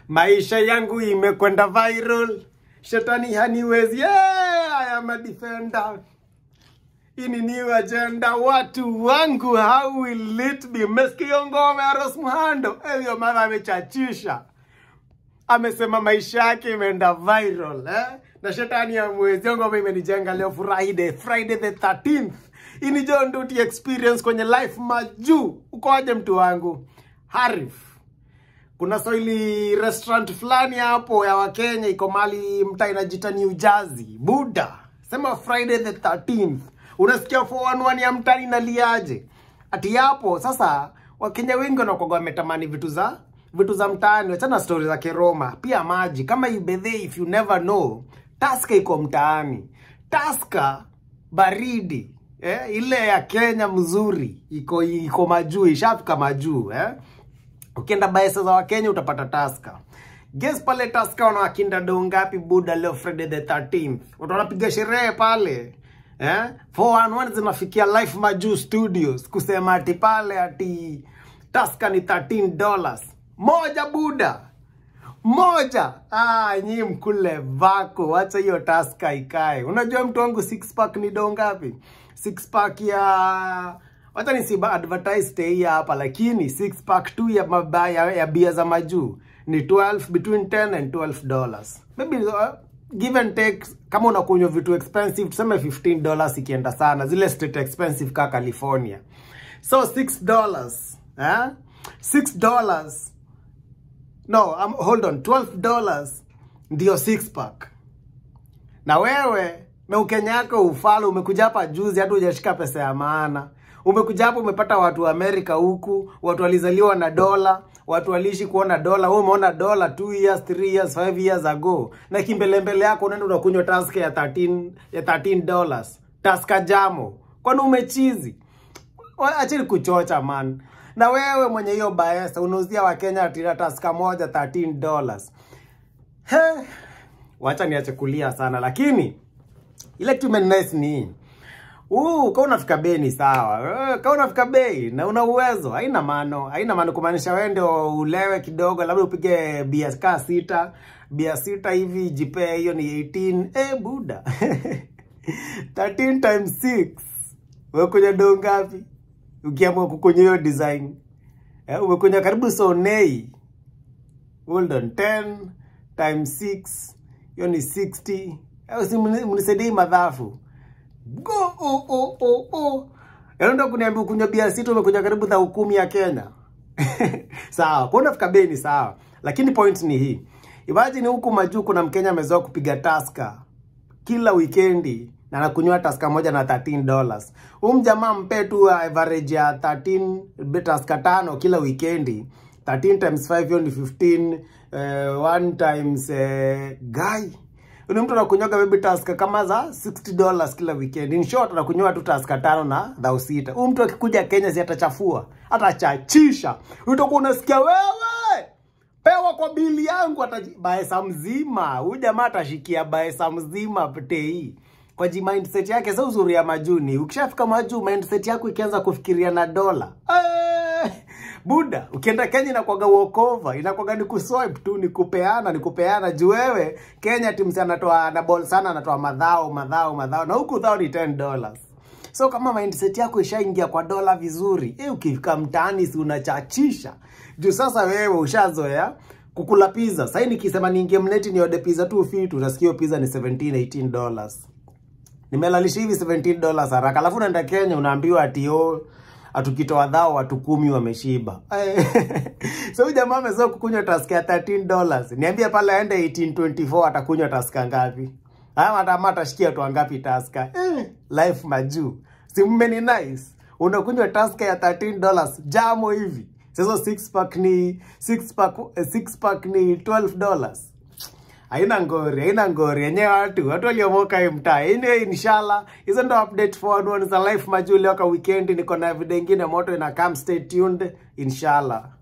maisha yangu imekwenda viral shetani haniwezi yeah, I am a defender hii ni new agenda watu wangu how will it be mesikia ngoma ya Rose Muhando hiyo mama amechachisha amesema maisha yake imeenda viral eh? na shetani ya mwezi ngoma imenijenga leo Friday Friday the 13th hii ni John Duty experience kwenye life majuu uko aje mtu wangu Harif kuna Swahili restaurant fulani hapo ya Wakenya iko mali mtaa inajita New Jersey. Buda, sema Friday the 13th. Unasikia 411 ya mtani naliaje? Ati hapo sasa Wakenya wengi wanakuwa wametamani vitu za vitu za mtaani, wachana stori za Keroma, pia maji kama ibedhe, if you never know, Taska iko mtaani. Taska baridi eh, ile ya Kenya mzuri iko iko majuu, ishafika majuu eh. Ukienda baesa za Wakenya utapata Taska. Guess pale Taska wanawakinda doo ngapi buda leo Friday the 13th? Watu wanapiga sherehe pale. Eh? 411 zinafikia Life Majuu Studios kusema ati pale ati Taska ni 13 dollars. Moja buda. Moja. Ah, nyi mkule vako. Wacha hiyo Taska ikae. Unajua mtu wangu six pack ni doo ngapi? Six pack ya wacha nisiba advertise stay hapa lakini six pack tu ya mabaya ya bia za majuu ni 12 between 10 and 12 dollars maybe uh, give and take kama unakunywa vitu expensive tuseme 15 dollars ikienda sana zile state expensive ka California so 6 dollars eh 6 dollars no um, hold on 12 dollars ndio 6 pack na wewe meukenya yako ufala umekuja hapa juzi hata hujashika pesa ya maana umekuja hapo umepata watu wa Amerika huku, watu walizaliwa na dola, watu waliishi kuona dola. Wewe umeona dola 2 years, 3 years, 5 years ago, na kimbelembele yako unaenda unakunywa taska ya 13 ya 13 dollars, taska jamo. Kwani umechizi? Achili kuchocha man. Na wewe mwenye hiyo baesa unauzia Wakenya ati taska moja 13 dollars. He, wacha niache kulia sana, lakini ile kitu imenice ni hii Uh, kama unafika bei ni sawa. Uh, kama unafika bei na una uwezo, haina maana, haina maana kumaanisha wewe ndio ulewe kidogo, labda upige bia kaa sita, bia sita hivi jipe hiyo ni 18. Eh, buda. 13 times 6. Wewe kwenye doo ngapi? Ukiamua kukunywa hiyo design. Eh, umekunywa karibu sonei. Hold on, 10 times 6. Hiyo ni 60. Eh, si mnisaidie madhafu go oh, oh, oh, oh. Yaani kuniambia ukunywa bia sita umekuja karibu dhao kumi ya Kenya. sawa, kwa unafika bei ni sawa. Lakini point ni hii. Imagine huku majuu kuna Mkenya amezoea kupiga taska kila weekendi na anakunywa taska moja na 13 dollars. Huyu mjamaa mpe tu average ya 13 taska tano kila weekendi. 13 times 5 hiyo ni 15 uh, 1 times uh, guy ni mtu anakunywaga baby taska kama za 60 dollars kila weekend. In short anakunywa tu taska tano na dhao sita. Huyu mtu akikuja Kenya si atachafua, atachachisha. Utakuwa unasikia wewe pewa kwa bili yangu atabaesa mzima. Huyu jamaa atashikia baesa mzima tei. Kwa ji mindset yake sasa uzuri ya majuni. Ukishafika majuu mindset yako ikianza kufikiria na dola. Eh, Buda, ukienda Kenya inakwaga walkover, inakwaga ni kuswipe tu, ni kupeana, ni kupeana. Juu wewe Kenya timu sana anatoa na ball sana anatoa madhao, madhao, madhao na huku dhao ni 10 dollars. So kama mindset yako ishaingia kwa dola vizuri, eh, ukifika mtaani si unachachisha. Juu sasa wewe ushazoea kukula pizza. Sasa nikisema niingie mneti ni order pizza tu fit, unasikia pizza ni 17 18 dollars. Nimelalisha hivi 17 dollars haraka. Alafu unaenda Kenya unaambiwa ati oh atukitoa dhao watu kumi wameshiba. so huyu jamaa amezoea kukunywa taska ya 13 dollars. Niambie pale aende 1824 atakunywa taska ngapi? Ama atama atashikia tu ngapi taska? Eh, life majuu. Si mmeni nice. Unakunywa taska ya 13 dollars jamo hivi. Sasa 6 pack ni 6 pack 6 pack ni 12 dollars. Haina ngori, haina ngori. Yenyewe watu, watu waliomoka hii mtaa. Anyway, inshallah, hizo ndo update for one za life majuu leo kwa weekend. Niko na video ingine moto ina come, stay tuned inshallah.